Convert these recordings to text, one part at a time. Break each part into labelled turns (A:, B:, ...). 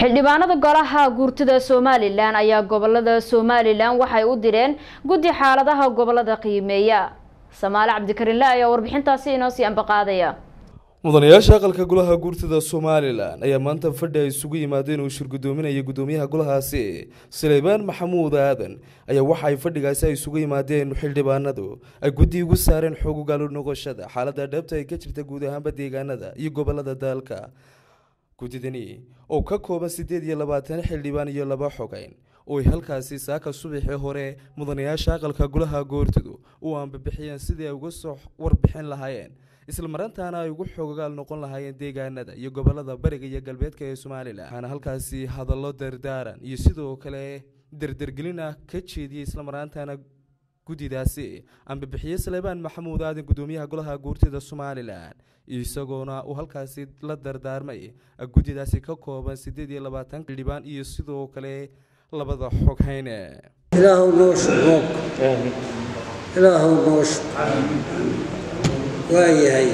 A: xildhibaanada golaha guurtida somalilan ayaa gobolada somalilan waxay u direen guddi xaaladaha gobolada qiimeeya samaale cabdikarinle ayaa warbixintaasi inoo sii ambaqaadaya
B: mudanayaasha aqalka golaha guurtida somalilan ayaa maanta fadhi ay isugu yimaadeen uu shirgudoominaya gudoomiyaha golahaasi saleybaan maxamuud aadan ayaa waxa ay fadhigaasi ay isugu yimaadeen xildhibaanadu ay guddi ugu saareen xoog ugaalo noqoshada xaalada dhabta ay ka jirta guud ahaanba deegaanada iyo gobolada dalka guddidani oo ka kooban siddeed iyo labaatan xildhibaan iyo laba xogeyn oo ay halkaasi saaka subaxii hore mudanayaasha aqalka golaha goortidu u aanbabixiyeen sidii ay uga soo warbixin lahaayeen isla marantaana ay ugu xoogaal noqon lahaayeen deegaanada iyo gobolada bariga iyo galbeedka ee somalilan waxaana halkaasi hadallo dardaaran iyo sidoo kale dardargelin ah ka jeediyey isla maraantaana guddidaasi aanbabixiye saleebaan maxamuud aadan gudoomiyaha golaha guurtida somalilan isagoona uu halkaasi la dardaarmay guddidaasi ka kooban siddeed iyo labaatan xildhibaan iyo sidoo kale labada xoghayne
C: ilaahu noo shub ilaahu noo shub waayahay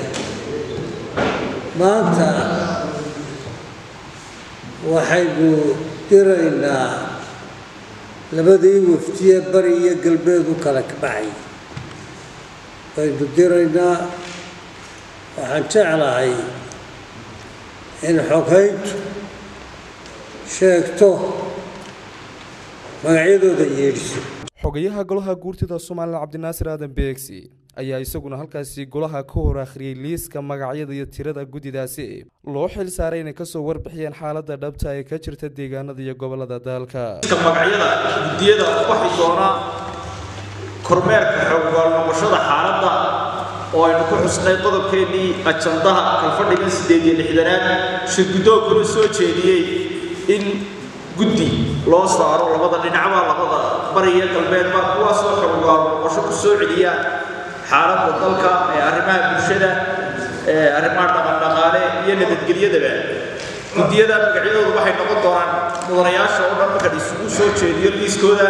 C: maanta waxaynu diraynaa labadii waftiye bari iyo galbeed u kala baxay waynu diraynaa waxaan jeclahay in xoghayntu sheegto magacyadooda yeedhiso
B: xogayaha golaha guurtida somalilan cabdinaasir aadan beegsi ayaa isaguna halkaasi golaha ka hor akhriyey liiska magacyada iyo tirada guddidaasi loo xil saaray inay kasoo warbixiyeen xaalada dhabta ee ka jirta deegaanada iyo gobolada dalka
D: magacyada guddiyada waxay doonaa kormeerka xooggaal noqoshada xaaladda oo aynu ku xusnay qodobkeennii ajandaha kalfadhigan siddeed iyo lixdanaad shirgudoonkuna soo jeediyey in guddi loo saaro labada dhinacba labada bariya galbeedba kuwaasoo xooggaal noqosho ku soo celiya xaaladda dalka ee arrimaha bulshada ee arrimaha dhaqandhaqaale iyo nabadgelyadaba guddiyada magacyadoodu waxay noqon doonaan mudanayaasha oo dhan marka isugu soo jeediyo liiskooda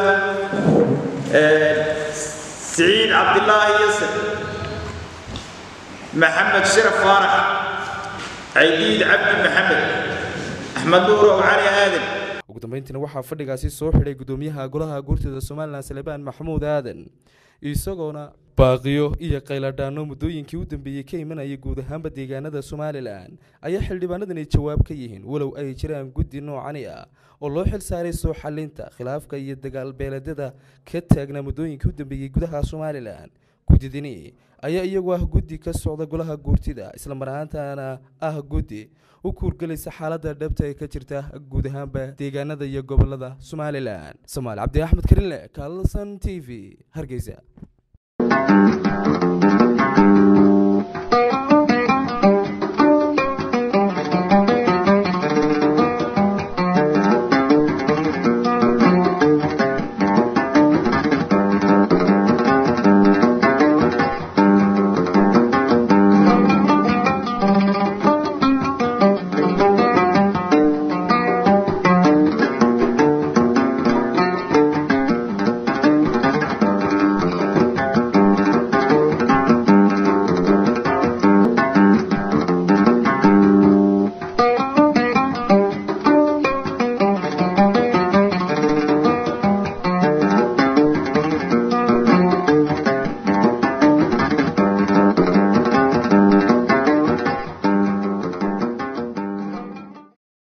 D: siciid cabdilaahi yasir maxamed sharaf faarax caydiid cabdi maxamed axmed nuur ow cali aadan
B: ugu dambeyntiina waxaa fadhigaasi soo xidhay gudoomiyaha golaha guurtida somalilan salebaan maxamuud aadan isagoona baaqiyo iyo qayladhaano muddooyinkii u dambeeyey ka imanayay guud ahaanba deegaanada somalilan ayaa xildhibaanadani jawaab ka yihiin walow ay jiraan guddi noocani ah oo loo xil saaray soo xalinta khilaafka iyo dagaalbeeleedyada ka taagnaa muddooyinkii u dambeeyey gudaha somalilan guddidani ayaa iyagu ah guddi ka socda golaha guurtida isla mar ahaantaana ah guddi u kuurgelaysa xaalada dhabta ee ka jirta guud ahaanba deegaanada iyo gobolada somalilan somaali cabdi axmed karinle kaalsan t v hargeysa